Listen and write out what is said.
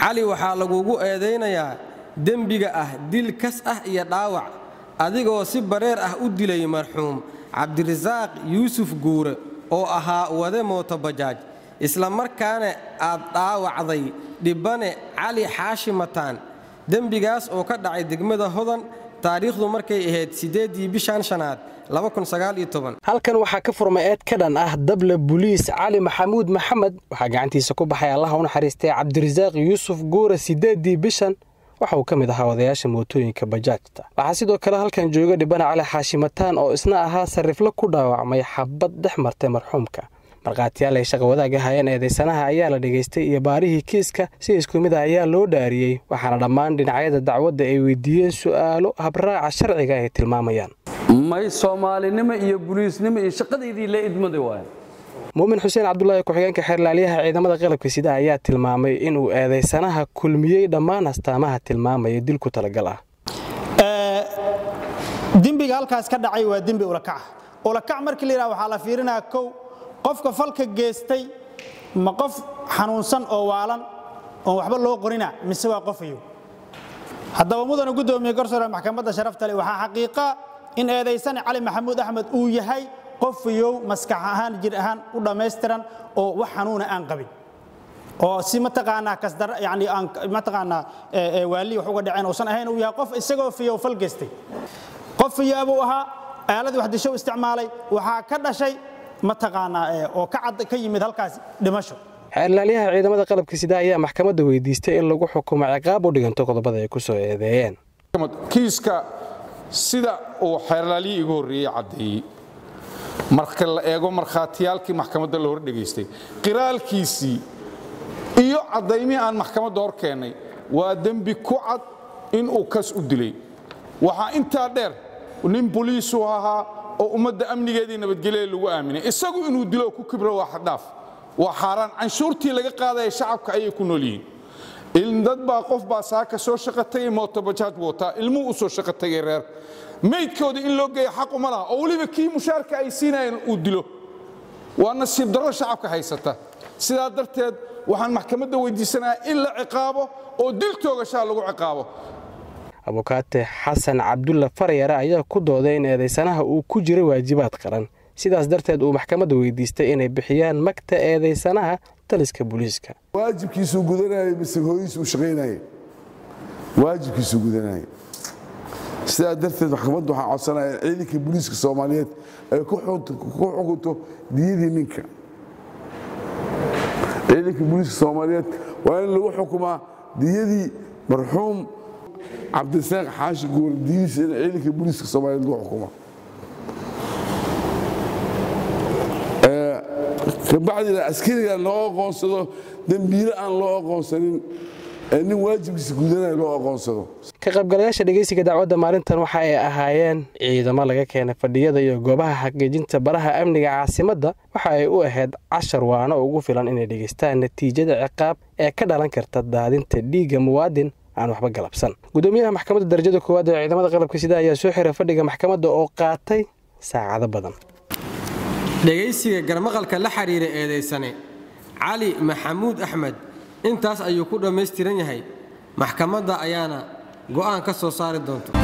cali waxaa lagugu eedaynayaa dembiga ah dil kas ah iyo dhaawac adigoo si bareer ah u dilay marxuum cabdirasaaq yuusuf guure oo ahaa wade mootobajaaj isla markaana aad dhaawacday dhibbane cali xaashi mataan dembigaas oo ka dhacay degmada hodan taariikhdu markay ahayd siddeeddii bishan shanaad halkan waxaa ka furmay eed ka dhan ah dable buliis cali maxamuud maxamed waxaa gacantiisa ku baxay allaha u naxariistay cabdirasaaq yuusuf guure siddeeddii bishan waxa uu ka mid ahaa odayaasha mootooyinka bajaajta waxaa sidoo kale halkan jooga dhibana cali xaashimataan oo isna ahaa sarriflo ku dhaawacmay xabad dhex martay marxuumka markhaatiyaal ay shaqa wadaag ahayeen eedaysanaha ayaa la dhegaystay iyo baarihii kiiska si isku mid ah ayaa loo dhaariyey waxaana dhammaan dhinacyada dacwadda ay weydiiyeen su'aalo habraaca sharciga ay tilmaamayaan may soomaalinimo iyo buliisnimo iyo shaqadaydii la idmada waay muumin xuseen cabdulaahi ku-xigeenka xeerlaaliyaha ciidamada qalabka sida ayaa tilmaamay inuu eedaysanaha kulmiyey dhammaan astaamaha tilmaamaya dil ku talagal ah dembiga halkaas ka dhacay waa dembi ulakaca ulakac markii la yidhaha waxaa la fiirinaya kow qofka falka geestay ma qof xanuunsan oo waalan oon waxba loo qorina mise waa qofayo haddaba mudana guddoomiye garsoore maxkamadda sharafta leh waxaa xaqiiqa in eedaysane cali maxamuud axmed uu yahay qofayow maskax ahaan jir ahaan u dhammaystiran oo wax xanuuna aan qabin oo si mataqaanaa kasdar yani aan mataqaanaa waali wax uga dhaceen uusan ahayn uu yahay qof isagoo fiyow fal geystay qof fiyo buu ahaa aaladii wax disho isticmaalay waxaa ka dhashay mataqaanaa oo ka cad ka yimid halkaas dhimasho xeerlaaliyaha ciidamada qalabka sida ayaa maxkamadda weydiistay in lagu xukumo ciqaab u dhiganto qodobada ay ku soo eedeeyeen kiiska sida uu xeerlaaliyi igu horreeyey caddeeyey marka la eego markhaatiyaalkii maxkamadda la hor dhegaystay qiraalkiisii iyo caddaymihii aan maxkamadda hor keennay waa dembi ku cad inuu kas u dilay waxaa intaa dheer nin boliisu ahaa oo ummadda amnigeedii nabadgelyada lagu aaminay isagu inuu dilo ku kibro waa xadhaaf waa xaaraan canshuurtii laga qaadaya shacabka ayay ku nool yihiin dad baa qof baa saaka soo shaqa tagay mootobajaaj wataa ilmuhu u soo shaqa tagay reer maydkooda in loo geeya xaq uma laha oo weliba kii mushaarka ay siinayeen uu dilo waa nasiib darro shacabka haysata sidaa darteed waxaan maxkamadda weydiisanayaa in la ciqaabo oo dil toogashaa lagu ciqaabo abukaate xasan cabdulla faryare ayaa ku dooday in eedaysanaha uu ku jiro waajibaad qaran sidaas darteed uu maxkamadda weydiistay inay bixiyaan magta eedaysanaha taliska booliiska waajibkiisuu gudanayay mise hooyiisuu shaqaynayay waajibkiisuu gudanayay sidaa darteed maxkamaddu waxaan codsanaya ciidanka booliiska soomaaliyeed ay ku xukunto diyadii ninka ciidanka booliiska soomaaliyeed waa in lagu xukumaa diyadii marxuum cabdirasaaq xaashi guur diyadiisa in ciidanka booliiska soomaaliyeed lagu xukumo kabacdina askariga loo aqoonsado dembiile aan loo aqoonsanin ee nin waajibkiisa gudanaya loo aqoonsado ka qaybgalayaasha dhegeysiga dacwadda maalintan waxa ay ahaayeen ciidamo laga keenay fadhiyada iyo goobaha xaqiijinta baraha amniga caasimadda waxa ay u ahayd cashar waano ugu filan inay dhegaystaan natiijada ciqaab ee ka dhalan karta daadinta dhiigga muwaadin aan waxba galabsan gudoomiyaha maxkamadda darajada koowaad ee ciidamada qalabka sida ayaa soo xiray fadhiga maxkamadda oo qaatay saacado badan dhegaysiga garmaqalka la xidhiira eedaysane cali maxamuud axmed intaas ayuu ku dhammaystiran yahay maxkamadda ayaana go'aan ka soo saari doonta